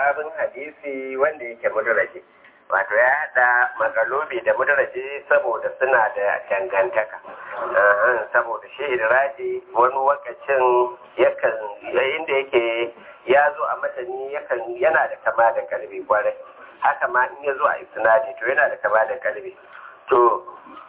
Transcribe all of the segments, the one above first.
babin hadisi wanda yake mudraji wato ya haɗa makalobi da mudraji saboda suna da dangantaka saboda shi idraji wani wakacin yakan yayin da yake ya zo a matani yakan yana da kama da kalbi kwarai haka ma in ya zo a isnadi to yana da kama da kalbi to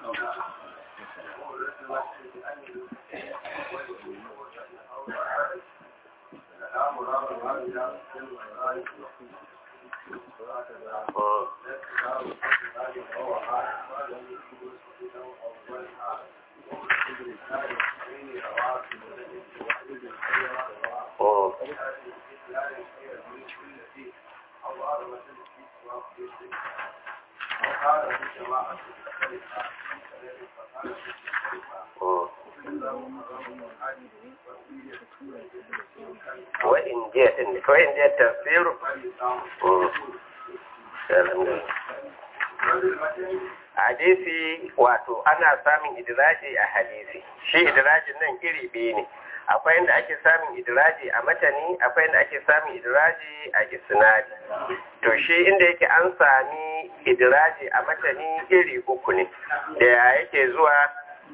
وإن جاءت وإن جاء التفسير hadisi wato ana samun idiraji a hadisi shi idirajin nan iri biyu ne akwai inda ake samun idiraji a matani akwai inda ake samun idiraji a isnadi to shi inda yake an sami idiraji a matani iri uku ne da yake zuwa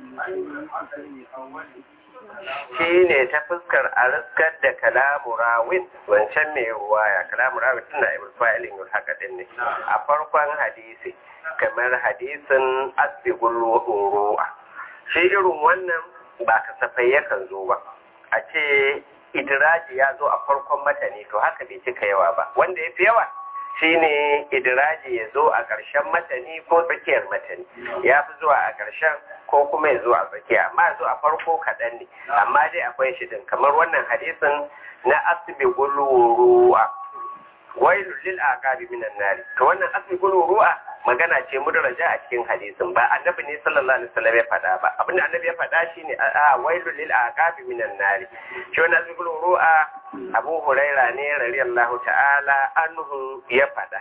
shi ne ta fuskar a riskar da kalamu rawin wancan mai ruwaya kalamu rawin tana ibn fa'ilin yul haka din ne a farkon hadisi kamar hadisin asbigul ru'a shi irin wannan ba kasafai yakan zo ba a ce idiraji ya zo a farkon matani to haka bai cika yawa ba wanda ya fi yawa shine idiraji ya zo a ƙarshen matani ko tsakiyar matani ya fi zuwa a ƙarshen ko kuma ya zo a tsakiya amma ya zo a farko kaɗan ne amma dai akwai shi din kamar wannan hadisin na asbi guluruwa wailu lil aqabi minan nari to wannan asbi guluruwa magana ce mudraja a cikin hadisin ba annabi ne sallallahu alaihi wasallam ya faɗa ba abin da annabi ya faɗa shine a wailu lil aqabi minan nari shi wannan asbi guluruwa abu huraira ne radiyallahu ta'ala anhu ya faɗa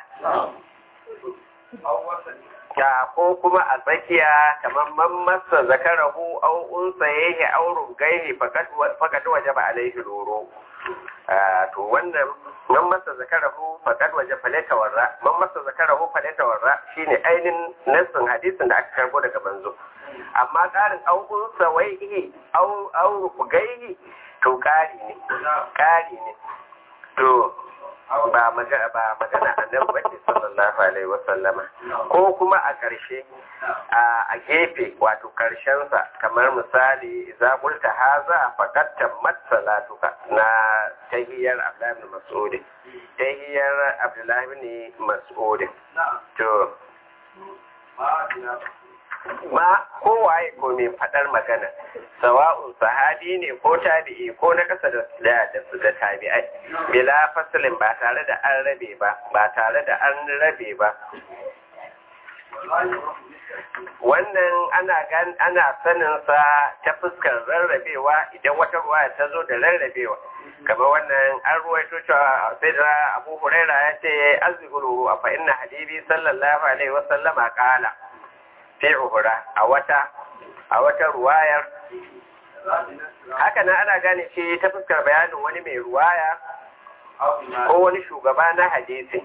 ta ko kuma a tsakiya kamar man masa zakarahu au unsayehi au rugaihi fakat wajaba alaihi roro to wannan man masa zakarahu fakat waje faleta warra man masa zakarahu faleta warra shine ainin nassin hadisin da aka karbo daga banzo amma karin au unsawaihi au au rugaihi to kari ne kari ne to ba magana ba magana annabi bace sallallahu alaihi wasallama ko kuma a ƙarshe a gefe wato ƙarshen sa kamar misali idza qulta haza faqad tammat salatuka na tahiyar Abdullah ibn Mas'ud tahiyar Abdullah ibn Mas'ud to ma kowaye ko mai faɗar magana sawa'un sahabi ne ko tabi'i ko na kasa da da su da tabi'ai bila fasalin ba tare da an rabe ba ba tare da an rabe ba wannan ana gan ana sanin sa ta fuskar rarrabewa idan wata ruwa ta zo da rarrabewa kamar wannan an ruwaito cewa sai da Abu Huraira ya ce azgulu fa inna habibi sallallahu alaihi wasallama qala fi uhura a wata a wata ruwayar haka nan ana gane ce ta fuskar bayanin wani mai ruwaya ko wani shugaba na hadisi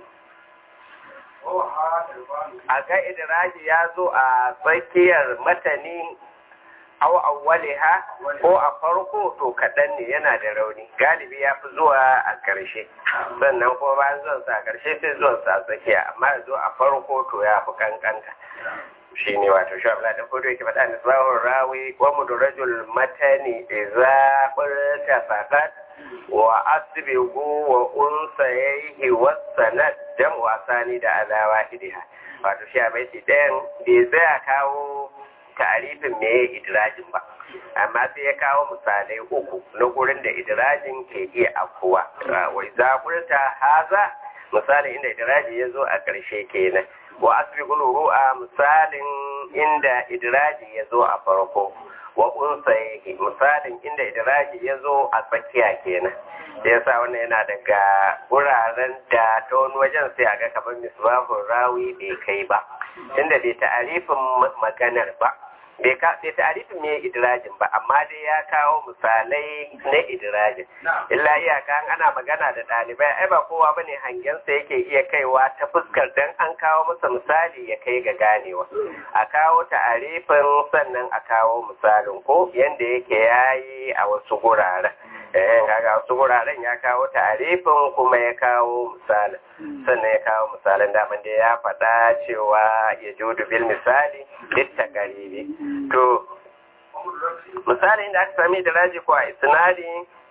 a ga idiraji ya zo a tsakiyar matani au awwaliha ko a farko to kaɗan ne yana da rauni galibi ya fi zuwa a ƙarshe sannan kuma bayan zuwan sa a ƙarshe sai zuwan sa a tsakiya amma ya zo a farko to ya fi kankanta shi ne wato shi abu da kudu yake faɗa da tsawon rawi wa mudrajul matani idza qulta faqat wa asbigu wa unsayhi wa sanad jam wasani da ala wahidiha wato shi abai shi ɗayan bai tsaya kawo tarifin me idirajin ba amma sai ya kawo misalai uku na gurin da idirajin ke iya afkuwa wa idza qulta haza misalin inda idiraji ya zo a ƙarshe kenan wa asbiqul ru'a misalin inda idraji ya zo a farko wa unsayi misalin inda idraji ya zo a tsakiya kenan da yasa wannan yana daga wuraren da ta wani wajen sai a ga kamar misbahun rawi bai kai ba inda bai ta'arifin maganar ba bai ka bai ta'arifin me idrajin ba amma dai ya kawo misalai na idrajin illa iyaka ana magana da ɗalibai ai ba kowa bane hangensa yake iya kaiwa ta fuskar dan an kawo masa misali ya kai ga ganewa a kawo ta'arifin sannan a kawo misalin ko yanda yake yayi a wasu guraren eh kaga wasu guraren ya kawo ta'arifin kuma ya kawo misalin sannan ya kawo misalin daman da ya faɗa cewa ya judu bil misali litta garibi to misalin da aka sami da raji ko a isnadi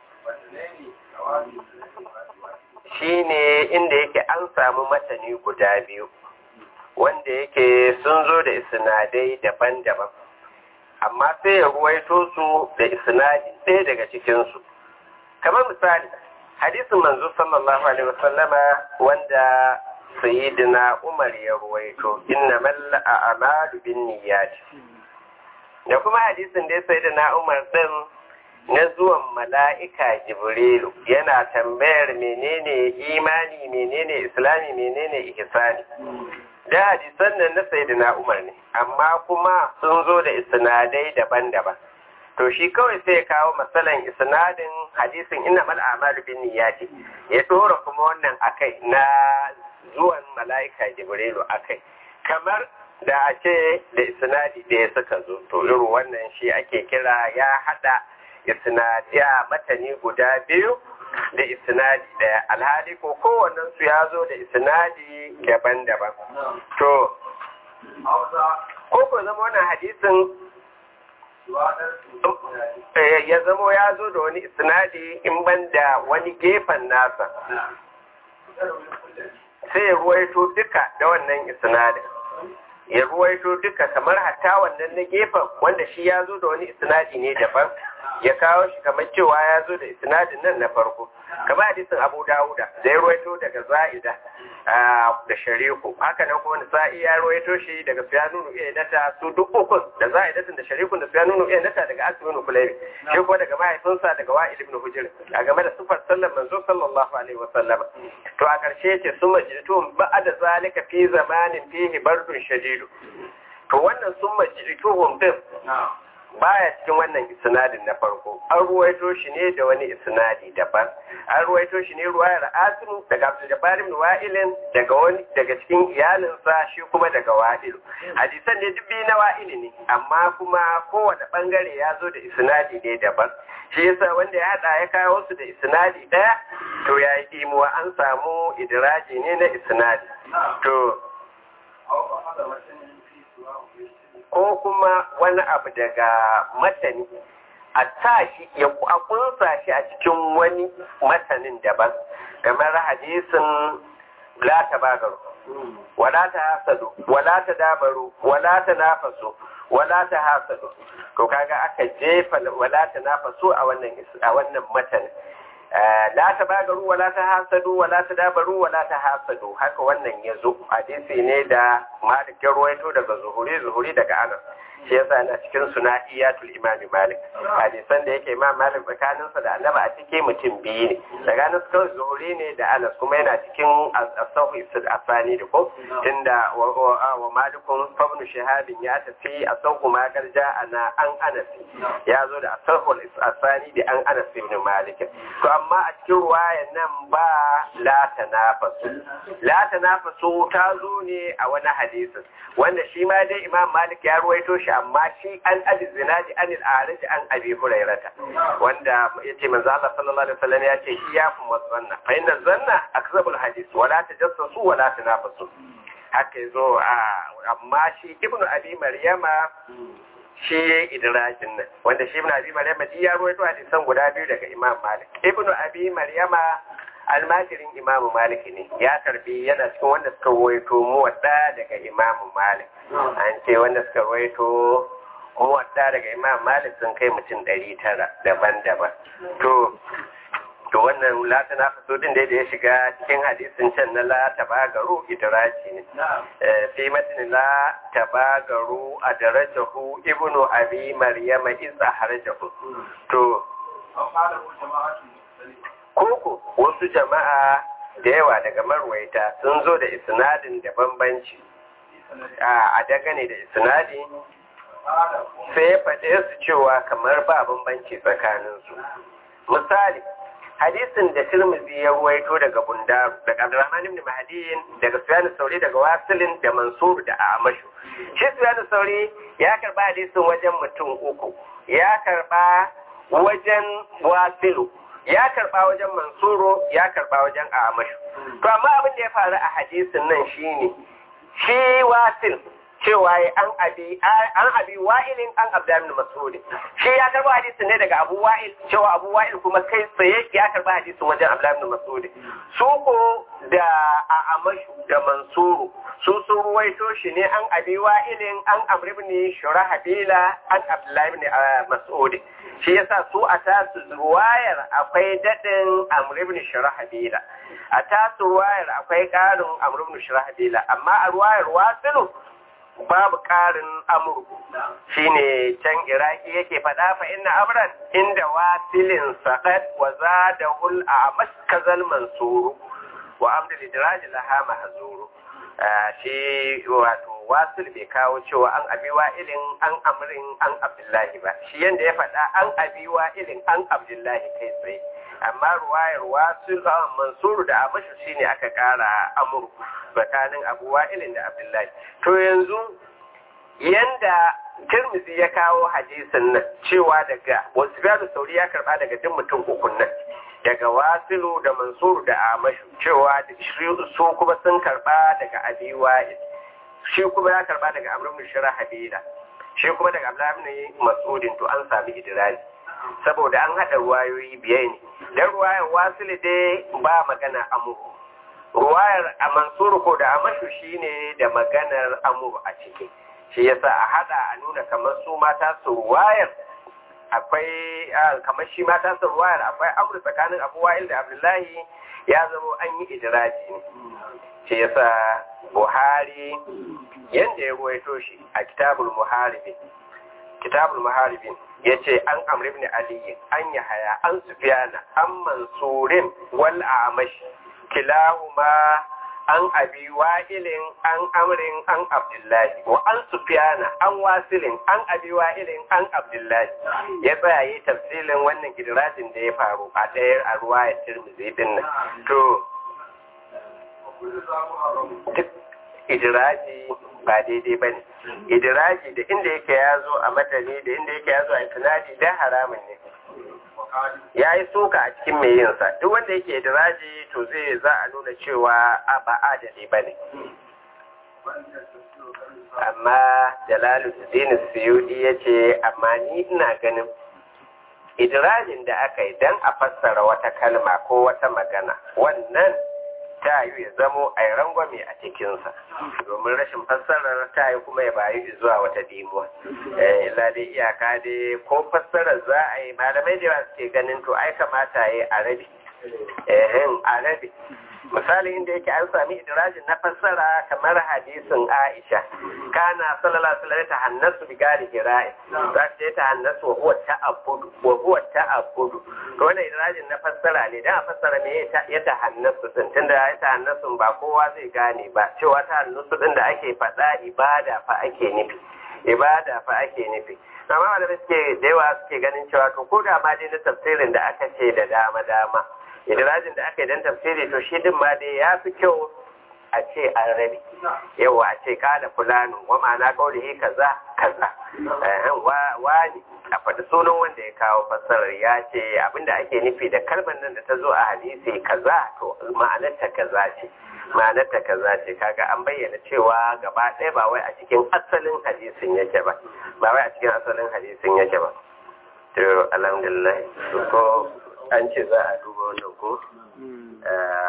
shine inda yake an samu matani guda biyu wanda yake sun zo da isnadai daban-daban amma sai ya ruwaito su da isnadi ɗaya daga cikinsu kamar misali hadisin manzo sallallahu alaihi wasallama wanda sayyidina umar ya ruwaito innamal a'malu binniyat da kuma hadisin da sayyidina umar din na zuwan mala'ika jibrilu yana tambayar menene imani menene islami menene ihsani da hadisan nan na sayyidina umar ne amma kuma sun zo da isnadai daban-daban to shi kawai sai ya kawo matsalan isnadin hadisin inna mal a'malu bin niyyati ya dora kuma wannan akai na zuwan mala'ika jibrilu akai kamar da a ce da isnadi da ya suka zo to irin wannan shi ake kira ya hada isnadiya matani guda biyu da isnadi daya alhali ko kowannen su ya zo da isnadi daban-daban to ko ko zama wannan hadisin ya zamo ya zo da wani isnadi in banda wani gefen nasa sai ya ruwaito duka da wannan isnadin ya ruwaito duka kamar hatta wannan na gefen wanda shi ya zo da wani isnadi ne daban ya kawo shi kamar cewa ya zo da isnadin nan na farko kamar hadisin abu dawuda da ya ruwaito daga za'ida da shariku haka nan kuma sa'i ya ruwaito shi daga suyanunu iya nata su duk ukun da za'idatin da sharikun da suyanunu iya nata daga asimin kulayri shi kuma daga mahaifinsa daga wa'il ibn hujr a game da sufar sallan manzo sallallahu alaihi wa sallam to a karshe ce sun majidtum ba'da zalika fi zamanin fihi bardun shadidu to wannan sun majidtuhum din baya cikin wannan isnadin na farko an ruwaito shi ne da wani isnadi daban an ruwaito shi ne ruwayar asiru daga abdul jabbar ibn wa'ilin daga wani daga cikin iyalinsa shi kuma daga wa'ilu hadisan ne duk biyu na wa'ili ne amma kuma kowane bangare ya zo da isnadi ne daban shi yasa wanda ya hada ya kawo su da isnadi daya to ya yi imuwa an samu idiraji ne na isnadi to ko kuma wani abu daga matani a sa shi ya kunsa shi a cikin wani matanin daban kamar hadisin la ta bagaru wala ta hasadu wala ta dabaru wala ta nafasu wala ta hasadu to kaga aka jefa wala ta nafasu a wannan a wannan matanin la ta bagaru wala ta hasadu wala ta dabaru wala ta hasadu haka wannan ya zo hadisi ne da malik ya ruwaito daga zuhuri zuhuri daga anas shi yasa yana cikin suna iyatul imami malik hadisan da yake imam malik tsakaninsa da annaba a cike mutum biyu ne tsakanin kawai zuhuri ne da anas kuma yana cikin asahu isid asani da ko tunda wa malikun fabnu shahabin ya tafi asahu ma garja ana an anasi ya zo da asahu asani da an anas ibn malik to amma a cikin ruwayan nan ba la tanafasu la tanafasu ta zo ne a wani hadisin wanda shi ma dai imam malik ya ruwaito shi amma shi an abi zinadi an al-arij an abi hurairata wanda yace manzo Allah sallallahu alaihi wasallam ya ce iyakum wazanna fa inna zanna akzabul hadith wala tajassasu wala tanafasu haka yazo amma shi ibnu abi maryama shi ya yi idirajin nan wanda shi ibnu abi maryama shi ya ruwaito hadisan guda biyu daga imam malik ibnu abi maryama almajirin imamu malik ne ya karbi yana cikin wanda suka ruwaito muwadda daga imamu malik an ce wanda suka ruwaito muwadda daga imamu malik sun kai mutum ɗari tara daban-daban to to wannan lata na faso din da ya shiga cikin hadisin can na la tabagaru idraji ne fi matin la tabagaru a darajahu ibnu abi maryama isa harjahu to koko wasu jama'a da yawa daga marwaita sun zo da isnadin da bambanci a dagane da isnadi sai ya faɗe su cewa kamar ba bambanci tsakaninsu misali hadisin da Tirmidhi ya ruwaito daga Bundaru daga Abdurrahman ibn Mahdiyin daga Sufyan Sauri daga Wasilin da Mansur da Amashu shi Sufyan Sauri ya karba hadisin wajen mutum uku ya karba wajen Wasilu ya karba wajen Mansuro ya karba wajen Amashu to amma abin da ya faru a hadisin nan shine shi Wasil cewa an abi an abi wa'ilin an abdan mas'ud shi ya karba hadisin ne daga abu wa'il cewa abu wa'il kuma kai tsaye ya karba hadisin wajen abdan mas'ud su ko da a amashu da mansuru su sun ruwaito shi ne an abi wa'ilin an amr ibn shurahabila an abdullah ibn mas'ud shi yasa su a tasu ruwayar akwai dadin amr ibn shurahabila a tasu ruwayar akwai karin amr ibn shurahabila amma a ruwayar wasilu babu ƙarin amurku shi ne can iraki yake faɗa fa inna amran inda wasilin saƙad wa za da hul a maskazal mansuru wa amda lidiraji laha mahzuru shi wato wasil bai kawo cewa an abi ilin an amrin an abdullahi ba shi yanda ya faɗa an abi ilin an abdullahi kai tsaye amma ruwayar wasil mansuru da amashu shine aka ƙara amurku tsakanin abu wa'ilin da abdullahi to yanzu yanda tirmidhi ya kawo hadisin nan cewa daga wasu da sauri ya karba daga duk mutum ukun nan daga wasilu da mansur da amashu cewa su kuma sun karba daga abi wa'il shi kuma ya karba daga amr ibn shirahabila shi kuma daga abdullahi ibn mas'udin to an sami idraji saboda an hada ruwayoyi biyar ne dan ruwayar wasilu dai ba magana amuru ruwayar a mansuru ko da amashu shine da maganar amur a ciki shi yasa a hada a nuna kamar su mata su ruwayar akwai kamar shi mata su ruwayar akwai amur tsakanin abu wa'il da abdullahi ya zama an yi idiraji ne shi yasa buhari yanda ya ruwaito shi a kitabul muharibin kitabul muharibin ya ce an amr ibn ali an yahaya an sufyana an mansurin wal amashi kilahuma an abi wa'ilin an amrin an abdullahi wa an sufyana an wasilin an abi wa'ilin an abdullahi ya tsaya yi tafsilin wannan gidirajin da ya faru a ɗaya a ruwa ya tirmizi din nan to duk idiraji ba daidai ba ne idiraji da inda yake ya zo a matani da inda yake ya zo a tunadi da haramun ne ya yi soka a cikin mai yinsa duk wanda yake idiraji to zai za a nuna cewa a ba adali ba ne amma jalalu dini suyudi ya ce amma ni ina ganin idirajin da aka yi don a fassara wata kalma ko wata magana wannan ta yi ya zamo a yi rangwame a cikinsa domin rashin fassarar ta yi kuma ya bayu zuwa wata dimuwa illa dai iyaka dai ko fassarar za a yi malamai da yawa suke ganin to ai kamata ya yi a rabi a rabi misali inda yake an sami idirajin na fassara kamar hadisin Aisha kana sallallahu alaihi wasallam ta hannasu bi gari hira'i za ta ta hannasu wa huwa ta'abbudu wa huwa ta'abbudu to wannan idirajin na fassara ne dan a fassara me ya ta hannasu din tunda ya ta hannasu ba kowa zai gane ba cewa ta hannasu din da ake faɗa ibada fa ake nufi ibada fa ake nufi amma da suke da yawa suke ganin cewa to ko da ma dai na tafsirin da aka ce da dama dama idirajin da aka yi don tafsiri to shi din ma dai ya fi kyau a ce an rabi yawa a ce kada fulani wa ma'ana kaulihi kaza kaza wani a faɗi sunan wanda ya kawo fassarar ya ce abinda ake nufi da kalmar nan da ta zo a hadisi kaza to ma'anarta kaza ce ma'anarta kaza ce kaga an bayyana cewa gaba ɗaya ba wai a cikin asalin hadisin yake ba ba wai a cikin asalin hadisin yake ba to alhamdulillah ko an ce za a duba wannan ko